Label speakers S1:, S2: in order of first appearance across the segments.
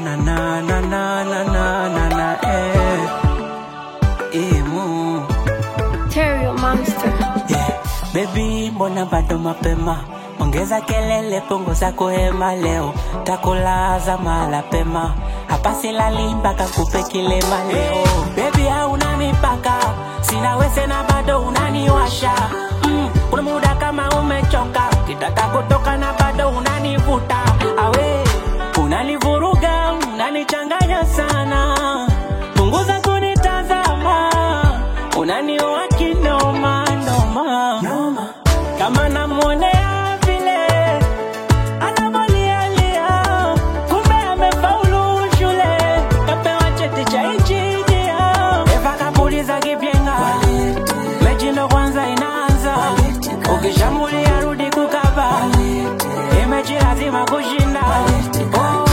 S1: na na na na na na na na eh. Eh, mu.
S2: Terrio Monster.
S1: Yeah. Baby, mbona bado mapema? Ongeza kelele, punguza kuhema leo, takulaza mala pema. Hapa silali mpaka kupe kilema leo. Baby, hauna mipaka, sina wese na bado unaniwasha. Mm, kuna muda kama umechoka, kitaka kutoka na bado unanivuta. Awe, unanivuruga, unanichanganya sana. Punguza kunitazama, unaniua kinoma noma. Kama namwonea vile anavalialia, kumbe amefaulu shule, kapewa cheti cha injinia. Eva kapuliza kipyenga, mechi ndo kwanza inaanza, ukishambulia rudi kukaba, hii mechi lazima kushinda. Oh.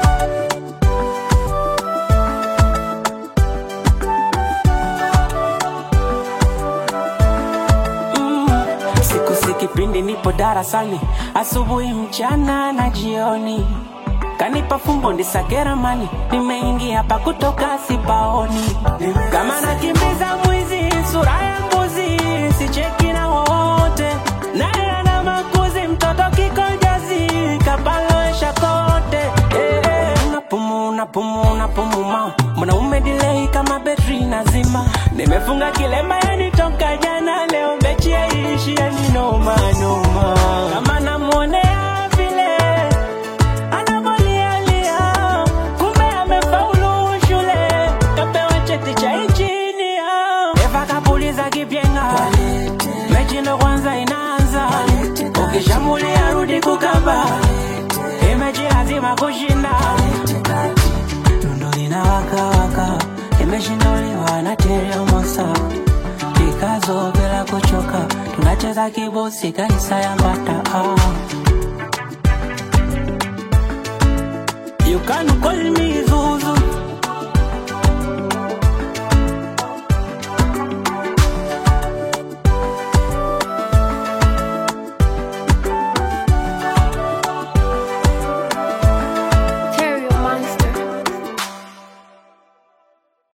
S1: Mm, siku si kipindi nipo darasani asubuhi mchana na jioni kanipa fumbo ndisakera mani nimeingia hapa kutoka sipaoni kama nakimbiza mwizi sura ya mbuzi sicheki na wowote naye ana makuzi mtoto kikojazi kapaloesha kote eh, eh. Napumu, napumu, napumuma mwanaume delay kama betri nazima nimefunga kilemba yani toka jana leo mechi yaishi yani noma noma kama namwonea vile anavalialia kumbe amefaulu shule kapewa cheti cha injinia eva kapuliza kipyenga mechi ndo kwanza inaanza ukishambulia rudi kukaba hii mechi lazima kushinda Tundo linawaka waka imeshinduliwa na teriomosa Pikazo bila kuchoka tunacheza kibosi kaisa ya mbata ah. You can call me